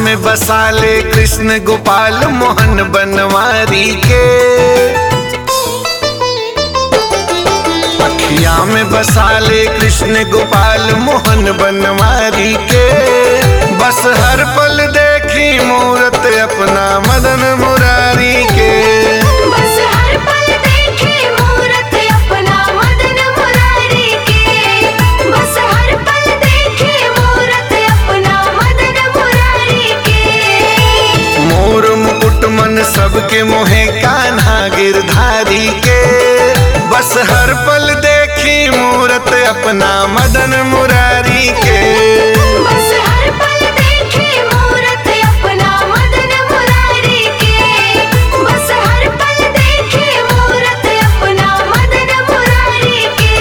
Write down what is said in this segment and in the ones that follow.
में बसाले कृष्ण गोपाल मोहन बनवारी के अखिया में बसाले कृष्ण गोपाल मोहन बनवारी के बस हर पल देखी मूरत अपना मदन मुरारी के बस हर पल देखे मूरत अपना मदन मुरारी के बस हर पल देखे मूरत अपना मदन मुरारी के मोर मुकुट मन सबके मोहे कान्हा गिरधारी के बस हर पल देखी मूरत अपना मदन मुरारी के बस हर पल देखे मूरत अपना मदन मुरारी के बस हर पल देखे मूरत अपना मदन मुरारी के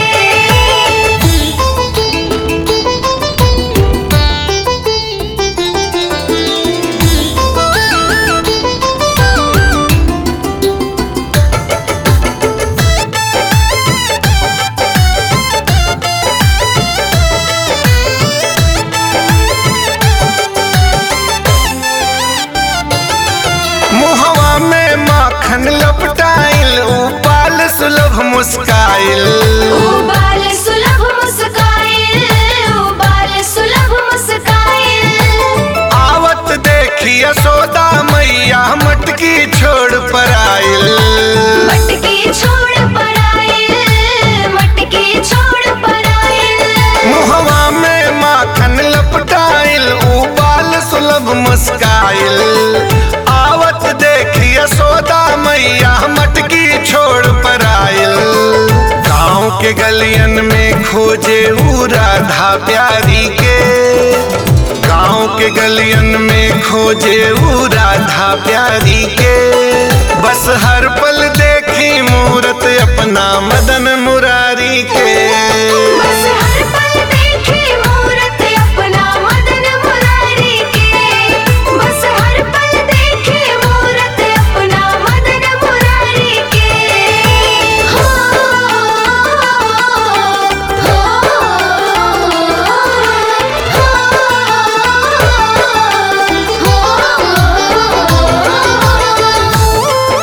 मुहवा में माखन लपटाइल उपाल सुलभ मुस्काइल उबाल सुलभ मुस्काइल उबाल सुलभ मुस्काइल आवत देखी यशोदा मैया मटकी छोड़ पर आइल मटकी छोड़ पर आइल मटकी छोड़ पर आइल मुहवा में माखन लपटाइल उबाल सुलभ मुस्काइल आवत देखी यशोदा मैया मटकी छोड़ पर आइल गाँव के गलियन में खोजे ऊ राधा प्यारी के गाँव के गलियन में खोजे ऊ राधा प्यारी के बस हर पल देखी मूरत अपना मदन मुरारी के बस हर पल देखे मूरत अपना मदन मुरारी के बस हर पल देखे मूरत अपना मदन मुरारी के हो हो हो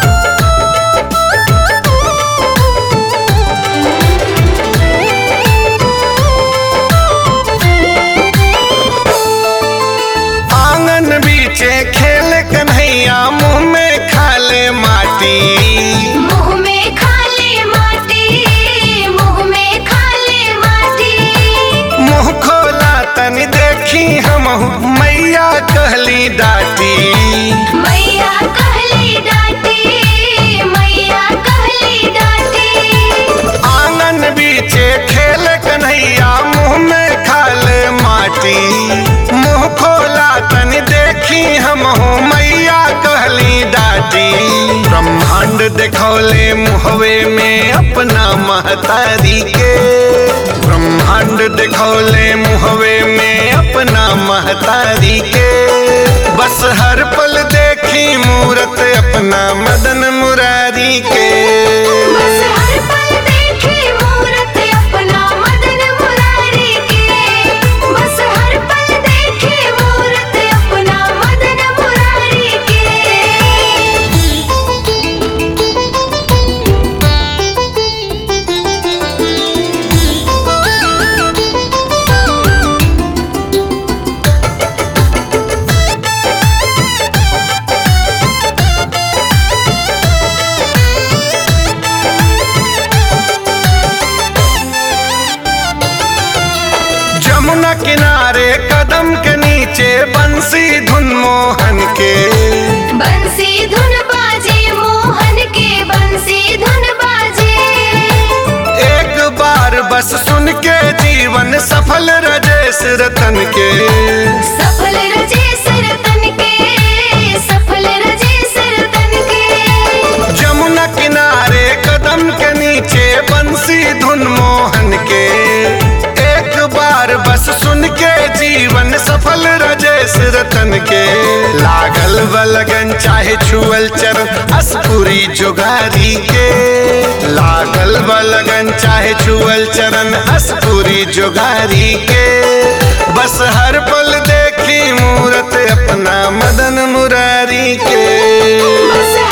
आंगन बीचे खेल कन्हैया मुंह में खाले माटी मुँह में खाले माटी मुँह में खाले माटी मुंह खोला तनी देखी हम मैया कहली डाटी मैया कहली डाटी मैया कहली डाटी आंगन बीचे खेल कन्हैया मुंह में खाले माटी मुंह खोला तनी देखी हम मैया कहली डाटी ब्रह्मांड देखौले मुहवे में अपना महतारी के ब्रह्मांड देखौले मुहवे में अपना महतारी के बस हर पल देखी मूरत अपना मदन मुरारी के बस हर पल देखे मूरत अपना मदन मुरारी के बस हर पल देखे मूरत अपना मदन मुरारी के जमुना किनारे कदम के नीचे बंसी धुन मोहन के बंसी धुन बाजे मोहन के बंसी धुन बाजे एक बार बस सुन के जीवन सफल रजेश रतन के सफल रजे सरतन के सफल रजे सरतन के जमुना किनारे कदम के नीचे बंसी धुन मोहन के एक बार बस सुन के जीवन सफल रजेश रतन के लागल बलगन चाहे छुअल चर अस्पुरी जोगारी के लागल बलगन चाहे छुअल चरण अस्पुरी जोगारी के बस हर पल देखी मूरत अपना मदन मुरारी के बस